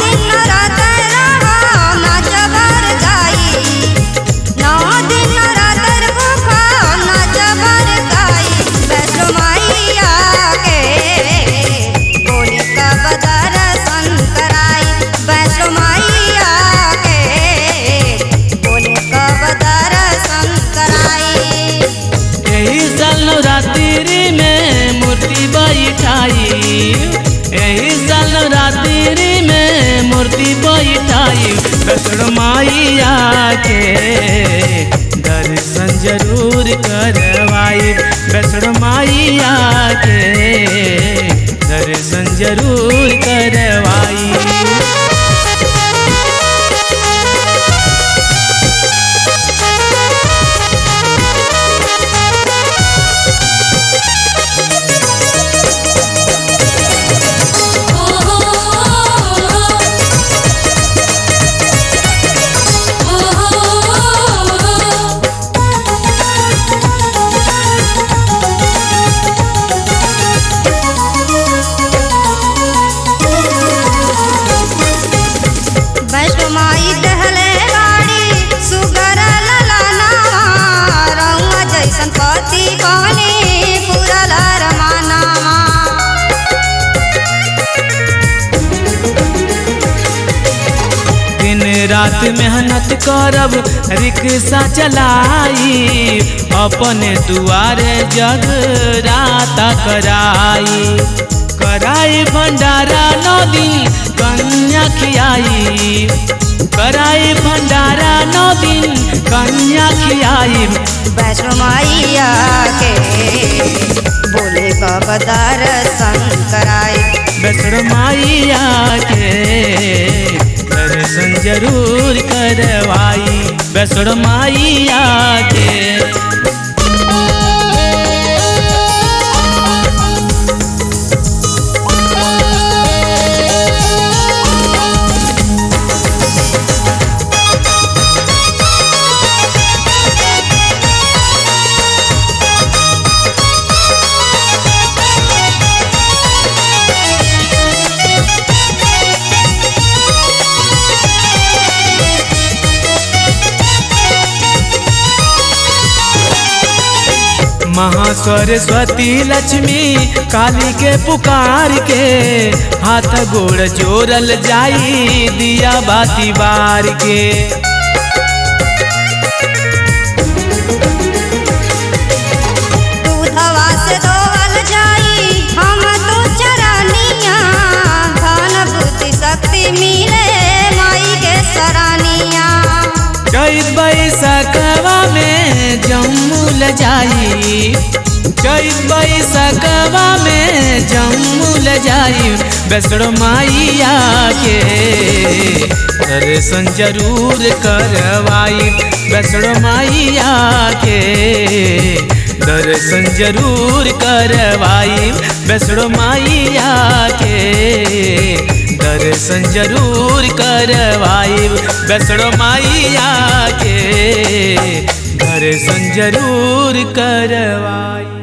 दिन रात रहा नाच बर गाई नौ दिन रात भूखा नाच बर गाई वैष्णो मैया के बोली कब दर्शन कराई वैष्णो मैया के बोली कब दर्शन कराई यही साल नवरात्रि में मूर्ति बैठाई यही साल नवरात्रि में मूर्ति बैठाई वैष्णो मैया के दर्शन जरूर करवाई वैष्णो मैया के दर्शन जरूर करवाई वैष्णो माई दहले बाड़ी सुगर ललनावा रउआ जैसन पति बनी पूरा रमानावा दिन रात मेहनत करब रिक्शा चलाई अपने दुआरे जग रात कराई कराई भंडारा नौ दिन कन्या खियाई कराई भंडारा नौ दिन कन्या खियाई वैष्णो मैया के बोले कब दर्शन कराई वैष्णो माइया के दर्शन जरूर करवाई वैष्णो माइया के महासरस्वती लक्ष्मी काली के पुकार के हाथ गोड़ जोड़ल जाई दिया बाती बार के दूधवा से धोवल जाई हम तो चरनिया धन बुद्धि शक्ति मिले माई के सरानिया चैत बैसकवा में जम्मूल जाई चैत बैसकवा में जम्मूल जाई वैष्णो माइया के दर्शन जरूर करवाई वैष्णो माइया के दर्शन जरूर करवाई वैष्णो माइया के दर्शन जरूर करवाई वैष्णो माइया के दर्शन जरूर करवाई